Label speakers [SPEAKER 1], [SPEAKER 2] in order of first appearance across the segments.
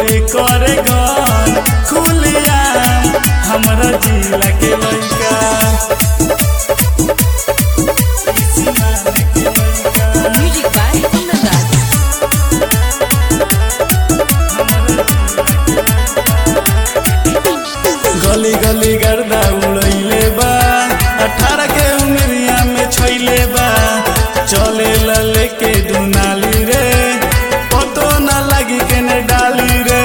[SPEAKER 1] करे गन खुलिया हमरा जिला के लइका
[SPEAKER 2] Music by Nagaraj.
[SPEAKER 1] गली गली गर्दा उड़ैले बा अठारह के उमरिया में छैले बा चले ला लेके दुनाली रे पतो ना लगी केने डाली रे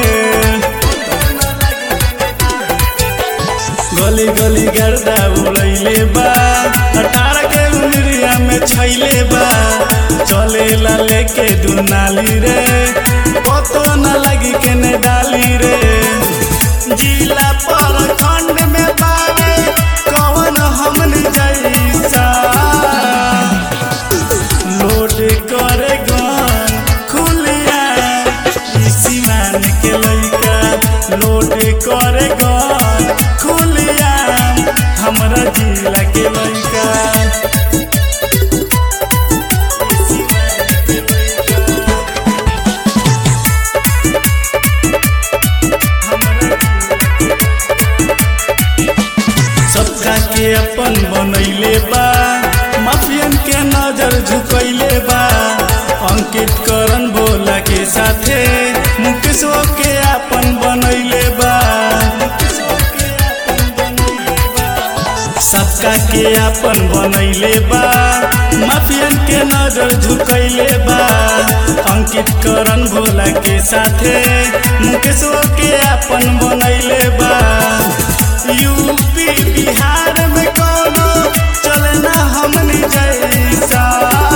[SPEAKER 1] गली गली गर्दा उड़ैले बा अठारह के उमरिया में छैले बा चले ला लेके दुनाली रे पतो ना लगी केने डाली रे जिला पर खंड में बावे कवन हमन जैसा लोड करे गन खुलिया ई सिवान के लइका लोड करे गन खुलिया हमरा जिला के लइका ई सिवान के लइका सबका के अपन बनैले बा माफियन के नजर झुकैले बा अंकित करण भोला के साथे मुकेशो के अपन बनैले बा सबका के अपन बनैले बा माफियन के नजर झुकैले बा अंकित करण भोला के साथे मुकेशो के अपन बनैले बा यूपी बिहार में कोनो चले ना हमनी जैसा